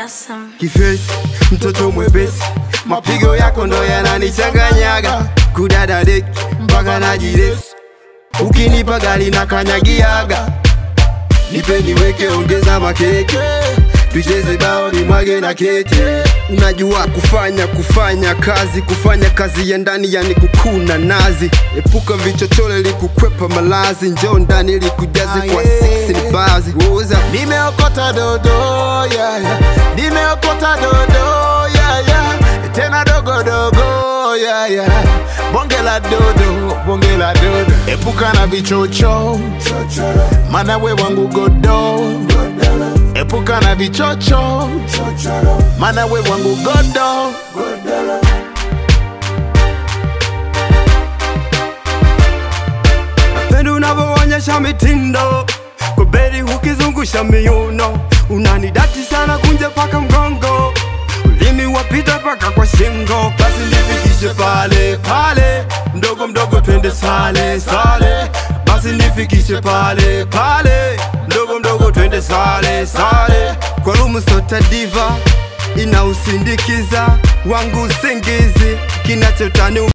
awesome. kifesi, mtoto mwepesi, mapigo yako ndo yananichanganyaga, kudada deki mpaka najiresi, ukinipa gari na kanyagiaga, nipe niweke, ongeza makeke, tucheze bao ni mwage na kete. Unajua kufanya kufanya kazi kufanya kazi ya ndani yani kukuna nazi, epuka vichochole likukwepa malazi, njoo ndani likujaze kwa six ni bazi Woza. Nimeokota dodo yeah, yeah. Nimeokota dodo yeah, yeah. Tena dogo dogo yeah, yeah. Bonge la dodo, bonge la dodo. Epuka na vichocho, mana we wangu godo. Epuka na vichocho, mana we wangu godo. Pendo unavyoonyesha mitindo kwa beri ukizungusha miuno, unanidati sana kunje paka mgongo, ulimi wapita paka kwa shingo, basi nifikishe pale pale, mdogo mdogo twende sale sale, basi nifikishe pale pale, mdogo mdogo twende sale sale, kwa rumu sota diva inausindikiza wangu usingizi kinachotani